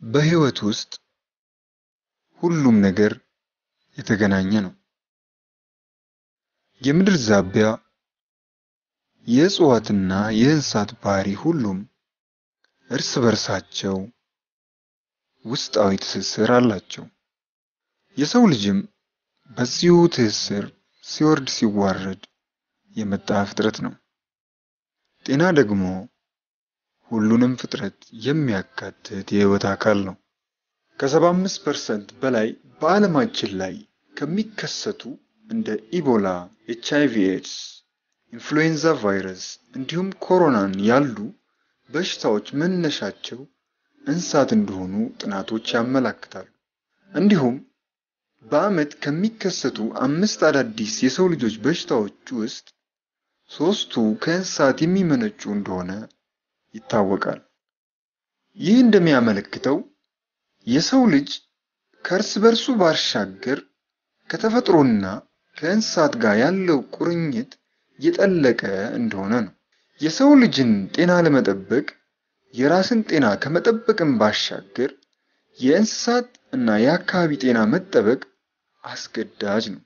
በህይወት ውስጥ ሁሉም ነገር የተገናኘ ነው። የምድር ዛቢያ፣ የእጽዋትና የእንስሳት ባህሪ ሁሉም እርስ በርሳቸው ውስጣዊ ትስስር አላቸው። የሰው ልጅም በዚሁ ትስስር ሲወርድ ሲዋረድ የመጣ ፍጥረት ነው። ጤና ደግሞ ሁሉንም ፍጥረት የሚያካትት የህይወት አካል ነው። ከ75 ፐርሰንት በላይ በዓለማችን ላይ ከሚከሰቱ እንደ ኢቦላ፣ ኤች አይቪ ኤድስ፣ ኢንፍሉዌንዛ ቫይረስ እንዲሁም ኮሮናን ያሉ በሽታዎች መነሻቸው እንስሳት እንደሆኑ ጥናቶች ያመላክታሉ። እንዲሁም በዓመት ከሚከሰቱ አምስት አዳዲስ የሰው ልጆች በሽታዎች ውስጥ ሶስቱ ከእንስሳት የሚመነጩ እንደሆነ ይታወቃል። ይህ እንደሚያመለክተው የሰው ልጅ ከእርስ በርሱ ባሻገር ከተፈጥሮና ከእንስሳት ጋር ያለው ቁርኝት የጠለቀ እንደሆነ ነው። የሰው ልጅን ጤና ለመጠበቅ የራስን ጤና ከመጠበቅም ባሻገር የእንስሳት እና የአካባቢ ጤና መጠበቅ አስገዳጅ ነው።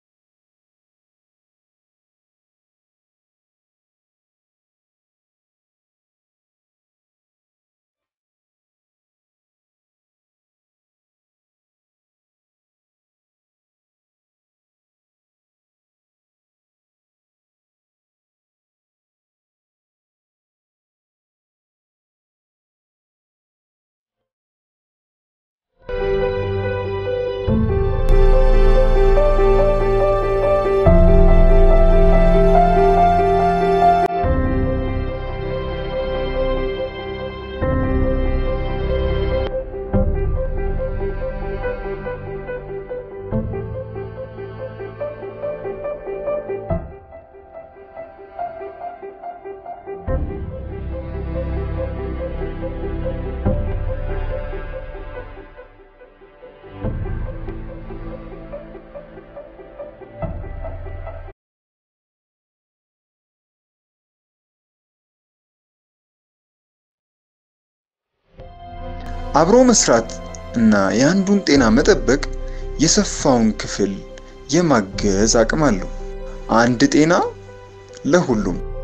አብሮ መስራት እና የአንዱን ጤና መጠበቅ የሰፋውን ክፍል የማገዝ አቅም አለው። አንድ ጤና ለሁሉም